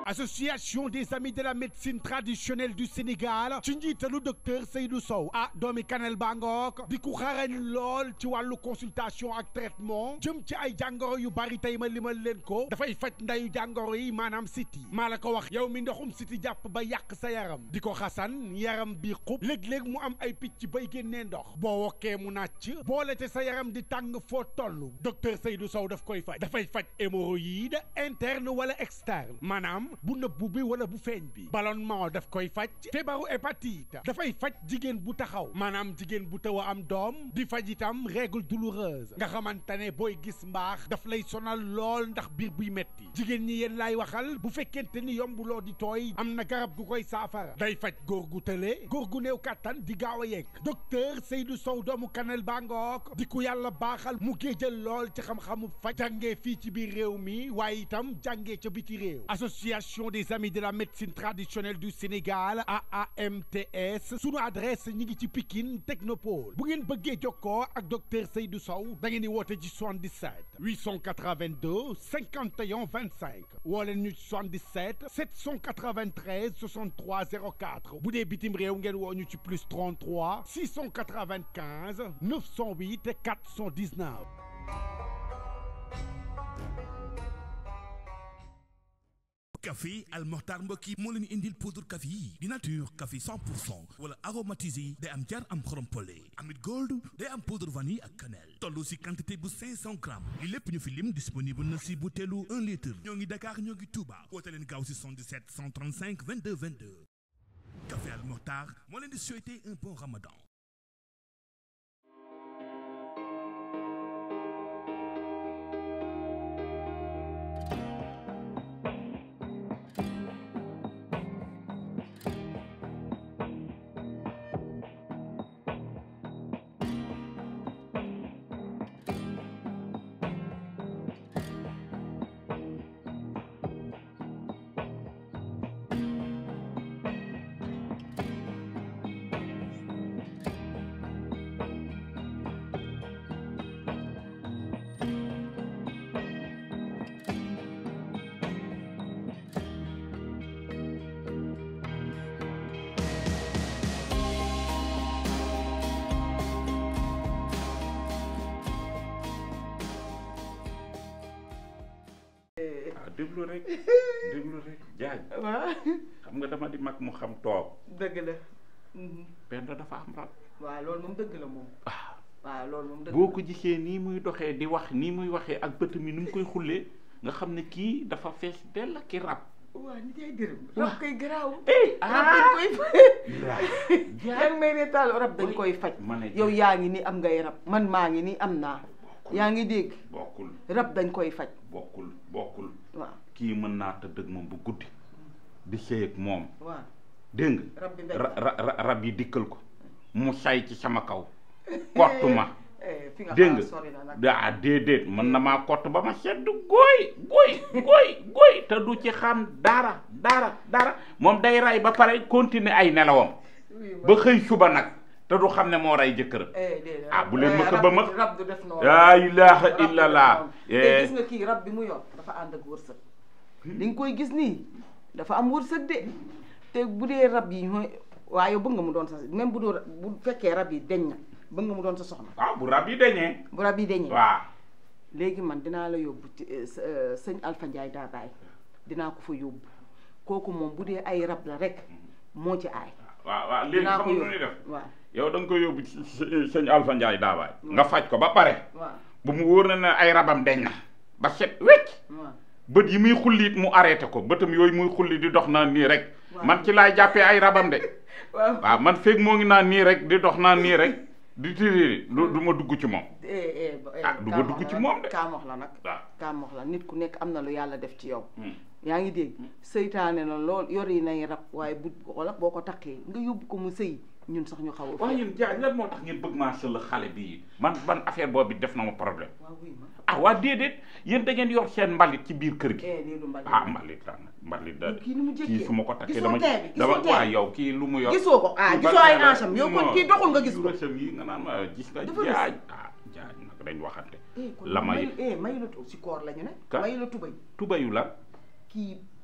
association des amis de la médecine traditionnelle du Sénégal ci njiitalu docteur Seydou Sow ah doomi Kanel Bangook di ku xarañ lool ci wàllu consultation ak traitement jëm ci ay jàngoro yu bari tey ma limal leen ko dafay faj ndayu jàngoro yi maanaam siti maa la ko wax yow mi ndoxum siti jàpp ba yàq sa yaram di ko xasan yaram bi xub léeg-léeg mu am ay picc bay génnee ndox boo wokkee mu nàcc boole te sa yaram di tàng foo toll docteur Seydou Sow daf koy faj dafay faj hémorroïde interne wala externe maanaam bu nëbbu bi wala bu feeñ bi ballonnement daf koy faj feebaru hépatite dafay faj jigéen bu taxaw maanaam jigéen bu taw a am doom di faj itam règle douloureuse nga xamante ne booy gis mbaax daf lay sonal lool ndax biir buy metti jigéen ñi yéen laay waxal bu fekkente ni yombuloo di tooy am na garab gu koy saafara day faj góor gu tële góor gu néew kàttan di gaaw a yegg docteur Seydou Sow doomu Kanel Bangook di ku yàlla baaxal mu géejal lool ci xam-xamu faj jàngee fii ci biir réew mi waaye itam jàngee ca biti réew association des amis de la médecine traditionnelle du Sénégal AAMTS sunu adresse ñi ngi ci Pikine Technopole bu ngeen bëggee jokkoo ak docteur Seydou Sow da ngeen di woote ci 77 882 51 25 woo leen ñu ci 77 793 63 04 bu dee bitim réew ngeen woo ñu ci plus 33 695 908 419. café Al Mokhtar mbokk yi moo leen indil poudre café yi di nature café 100 pour cent wala aromatisé day am jar am xorom pole amit gold day am poudre vanille ak cannelle toll si quantité bu 500 grammes li lépp ñu fi lim disponible na si butéelu 1 litre ñoo ngi Dakar ñoo ngi Touba woote leen gaaw si 77 135 22 22 café Al Mokhtar moo leen di souhaiter un bon ramadan waaw déglu rek déglu rek jaaj waaw xam nga dama di mag mu xam toog dëgg la Penda dafa am rab waaw loolu moom dëgg la moom waaw loolu moom dëgg boo ko gisee nii muy doxee di wax nii muy waxee ak bët mi ni mu koy xullee nga xam ne kii dafa fees dell ki rab waaw nit yaay dërëm Waaw. rab koy garaaw eh rab dañ koy yaa ngi may reetaal rab dañ Oy. koy faj ma ne yow yaa ngi ni am ngay rab man maa ngi ni am naa yaa ngi dégg bokkul rab dañ koy faj bokkul bokkul waaw kii mën naa tëdd ak moom bu guddi di sëy ak moom waaw dégg nga rab bi ndey ra- ra- ra- rab yi dikkal ko mu say ci sama kaw kott ma Eh, fi nga dégg xaar sori na nag nga daa déedéet mën na maa kott ba ma sedd gooy gooy gooy gooy te du ci xam dara dara dara moom day ray ba pare continuer ay nelawam Oui, ma- ba xëy suba nag te du xam ne moo rey jëkkëram eh déedéet ah, bu leen Eh, ma ko rab ba du- ma- rab du def noonu laa ilaha Rab du def illallah noonu. te gis nga kii rab bi mu yor dafa ànd ak wërsëg li nga koy gis nii dafa am wërsëg de te bu dee rab yi ñooy waaye bëgg nga mu doon sa même bu doo bu fekkee rab yi deñ na bëgg nga mu doon sa soxna waaw bu rab yi dañee bu rab yi deñee waaw léegi man dinaa la yóbbu ci eh, s- eh, sëñ Alpha Ndiaye Dabaay dinaa ko fa yóbbu kooku moom bu dee ay rab la rek moo ci aay waaw waaw léegi dinaa xam ko nga nu yóbbu ñuy def waaw yow da nga koy yóbbu ci s- sëñ Alpha Ndiaye daabaay nga faj ko ba pare waaw bu mu wóor na ne ay rabam deñ na ba set wecc waaw bët yi muy xullit mu arrêté ko bëtam yooyu muy xulli di dox naan nii rek Waaw. man ci laay jàppee ay rabam de waaw waaw man feeg moo ngi naan nii rek di dox naan nii rek di tiri du du ma dugg ci moom eh eh ba- eh, Ah, du ma kaam dugg wax ci la moom nag, de. kaam wax la nag waaw kaam wax la nit ku nekk am na lu yàlla def ci yow Hmm. yaa ngi dégg seytaane la lool yor yi nay rab waaye bu wala boo ko takkee nga yóbbu ko mu sëy ñun sax ñu xaw a waaye yéen jaaj lan moo tax ngeen bëgg maa sël xale bii man ban affaire boobu def na ma problème waaw wuy ma ah waa déedéet yéen da ngeen yor seen mbalit ci biir kër gi eh lii lu mbali ah mbalit la nag mbalit da kii ni mu jékkee kii su ma ko takkee gisoo dama tee bi dama gisoo tee waa bi yow kii lu mu yor gisoo ko ah Kii gisoo ban ay tee la? ancham yow kon Non. kii doxul nga gis ko rësam yi nga naan ma gis nga Dafa rës. jaaj ah jaaj nag dañ waxante eh kon la may mayu eh mayu la tu si koor la ñu ne Ka? mayu la tubay tubayu la kii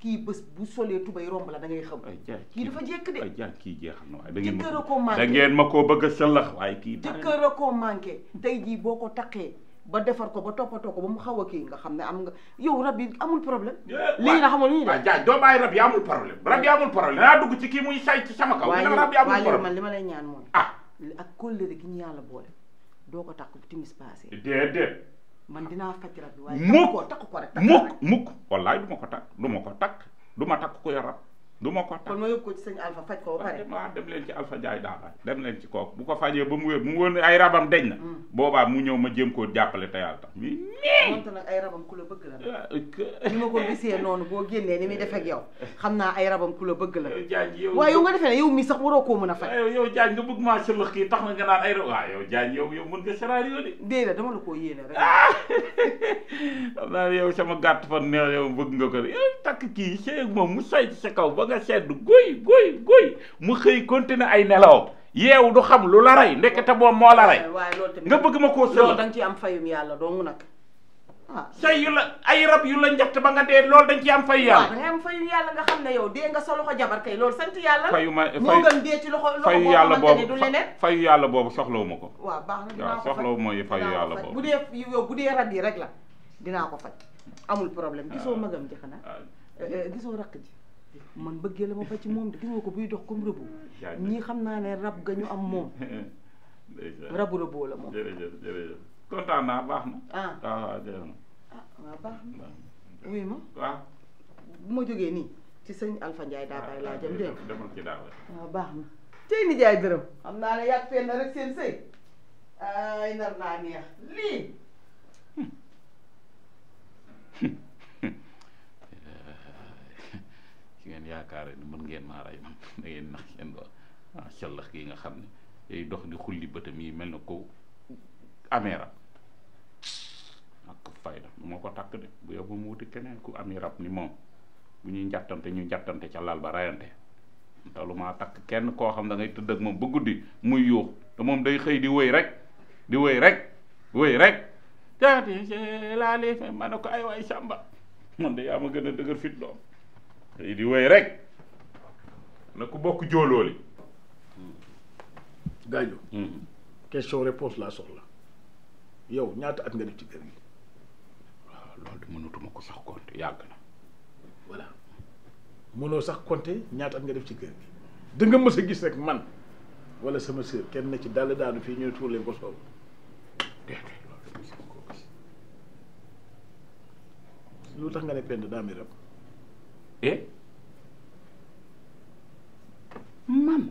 kii bés bu solee tubay romb la da ngay xam ay jaay kii dafa jekk de ay jaay kii jeexal na waaye da ngeen jëkkër a ma ko manqué da ngeen ma koo bëgg a sëllax waaye kii bare na. jëkkër a ko manqué tey jii boo ko taqee ba defar ko ba toppatoo ko ba mu xaw a kii nga xam ne am nga yow rab yi amul problème lii nga xamul ñu waaw de jaay doo bàyyi rab yi amul problème rab yi amul problème danaa dugg ci kii muy say ci sama kaw waaye dina rab yi amul waaye yow man problème li ma lay ñaan mooy ah li- ak kóllëre gi ñu yàlla boole doo ko takk bu timis passé déedéet man dinaa faj rab bi waaye Mukk. takk ko takk ko rek takk mukk rek. mukk wallaay du ma ko takk du ma ko takk du ma takk ko yor rab du ma ko takk kon ma yóbbu ko ci sëñ Alpha faj ko ba waaw pare dem waaw dem leen ci Alpha Ndiaye daal dem leen ci kooku bu ko fajee ba mu wér mu wóor ne ay rabam deñ na boobaa mu ñëw ma jéem koo jàppale te yàlla tax mi moonte nag ay rabam ku la bëgg la nii ni ma ko gisee noonu boo génnee ni muy def ak yow xam naa ay rabam ku la bëgg la yow Diagne yow waaye yow nga defee ne yow mii sax waroo koo mën a faj yow yow Diagne nga bëgg maa sëlëx kii tax na nga naan ay rab waaw yow Diagne yow yow mën nga scénario de déedéet dama la koo yéene rek xam naa ne yow sama gàtt fan ne yow bëgg nga ko de yow takk kii seeg moom mu say ci sa kaw ba nga sedd guy guy guy mu xëy continuer ay nelaw yeewu du xam lu la rey ndekete moom moo la rey waaye loolu tamit nga bëgg ma koo loolu sëlëx da nga ci am fayum yàlla dong nag ah say yu la ay rab yu la njatt ba nga dee loolu dañ ci am fay waaw da yàlla ngay am fayum yàlla nga xam ne yow dee nga sa loxo jabar kay loolu sant yàlla la fayu ma moo fayu gën dee ci loxo loxo fayu boo yàlla xamante ne boobu du leneen fayu yàlla boobu soxlawu ma ko waaw baax na dinaa waaw ko faj soxlawu mooy fayu dinaa ko yàlla faj. boobu bu dee yow bu dee rab yi rek la dinaa ko faj amul problème gisoo magam ji xanaa ah, Eh, eh, gisoo rakk ji man bëggee la ma fa ci moom de gis nga ko buy dox comme rëbu Jaajëf. ñii xam naa ne rab ga ñu am moom ndeysaan. rabu rëboo la moom jërëjëf jërëjëf kontaan naa baax na ah waaw waaw jërëjëf ah waaw baax na wuy ma waaw bu ma jógee nii ci sëñ Alpha Ndiaye daa bàyyi laa jëm dégg nga demal ci daaw waaw baax na tey ni jaay dërëm xam naa ne yàgg fenn rek seen sëy ay nar naa neex lii ci ngeen yaakaare ni mën ngeen maa rey man da ngeen nax seen doon ah sallax gi nga xam ne day dox di xulli bëtam yi mel na ko amee rab ak fayda moo ko takk de bu yow ba mu wuti keneen ku ami rab ni moom bu ñuy njattante ñu njattante ca lal ba rayante te lu maa takk kenn koo xam da ngay tëdd ak moom ba guddi muy yuux te moom day xëy di wëy rek di wëy rek wëy rek jaati laa lee fe ma ne ko ay waay sàmba man de yaa ma gën a dëgër fit doom xëy di wëy rek na ku bokk jóolooli gaajo question réponse laa soxla yow ñaata at nga def ci kër gi waaw loolu de mënatuma ko sax compte yàgg na voilà mënoo sax compter ñaata at nga def ci kër gi da nga mës a gis rek man wala sama sœur kenn na ci dal daanu fii ñu ne tuur leen ko soow déedéet loolu de mosuma koo gis lu tax nga ne pend daa mi rab eh man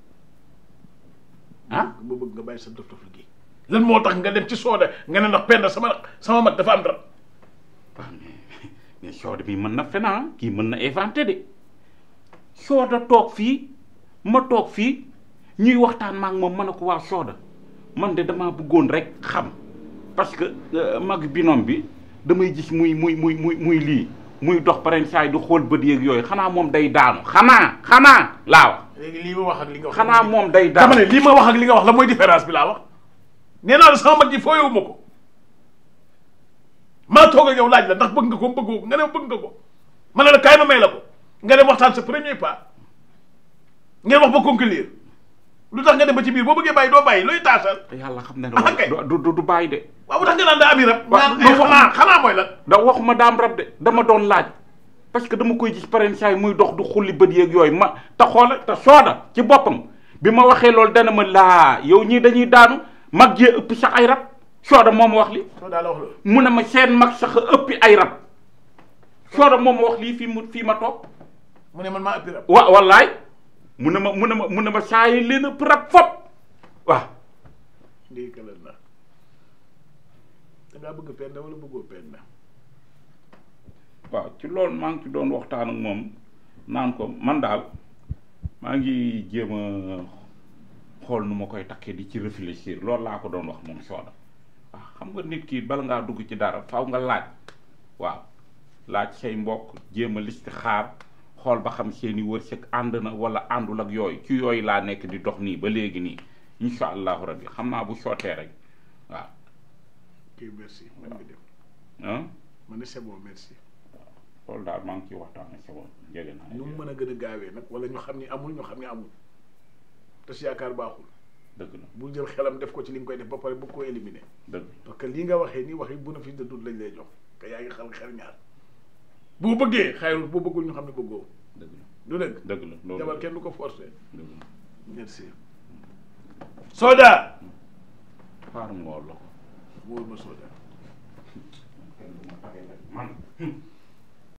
ah ba bëgg nga bàyyi sa dof dof gi lan moo tax nga dem ci sooda nga ne ndax pend sama sama mag dafa am rab waaw mais mais sooda bi mën na fena kii mën na inventé de sooda toog fii ma toog fii ñuy waxtaan maak moom ma ne ko waa sooda man de damaa bëggoon rek xam parce que euh, mag binom bi damay gis muy muy muy muy muy lii muy dox paren saay du xool bët yeeg yooyu xanaa moom day daanu xanaa xanaa laa wax léegi lii ma wax ak li nga wax xanaa moom day daanu dama ne lii ma wax ak li nga wax la mooy différence bi laa wax nee naa la sama mag ji foo yow ma ko maa toog ak yow laaj la ndax bëgg nga ko bëggoo ko nga ne bëgg nga ko ma ne la kaay ma may la ko nga dem waxtaan sa premier pas ngeen wax ba conclure lu tax nga dem ba ci biir boo bëggee bàyyi doo bàyyi looy taasal yàlla xam ne Ah, kay. du du du bàyyi de waaw bu tax nga naan daa ami rab Waaw, naan non, ay xanaa xanaa mooy lan da waxuma daam rab de dama doon laaj parce que dama koy gis paren saay muy dox du xulli bët yeeg yooyu ma te xoola te sooda ci boppam bi ma waxee loolu dana ma laa yow ñii dañuy daanu mag jee ëpp sax ay rab sooda moo ma wax li soo daa la wax loolu mu ne ma seen mag sax a ëppi ay rab sooda moo ma wax lii fii mu fii ma toog mu ne man maa ëppi rab wa wallaay mu ne ma mu ne ma mu ne ma saa yi leen ëpp rab fop waaw ndii kalal na dangaa bëgg penda wala bëggoo penda waaw ci loolu maa ngi ci doon waxtaan ak moom naan ko man daal maa ngi jéem a xool nu ma koy takkee di ci réfléchir loolu laa ko doon wax moom sooda waaw xam nga nit ki bala ngaa dugg ci dara faw nga laaj waaw laaj say mbokk jéem a listi xaar xool ba xam seeni wërsëg ànd na wala àndul ak yooyu ci yooyu laa nekk di dox nii ba léegi nii incha allahu rabbi xam naa bu sottee rek waaw ok merci man nga dem ah man ne c'est bon merci loolu daal maa ngi ciy waxtaan ak sama jege naa nu mu mën a gën a gaawee nag wala ñu xam ni amul ñu xam ni amul te si yaakaar baaxul dëgg la bul jël xelam def ko ci li nga koy def ba pare bëgg koo éliminer dëgg parce que lii nga waxee nii waxi bénéfice de doute lañ lay jox te yaa ngi xel xel ñaar boo bëggee xayrul boo bëggul ñu xam ne bëggoo dëgg la du dëgg dëgg la loolu jabar kenn du ko forcer dëgg la merci Soda xaaral ma woo la ko wóor ma Soda man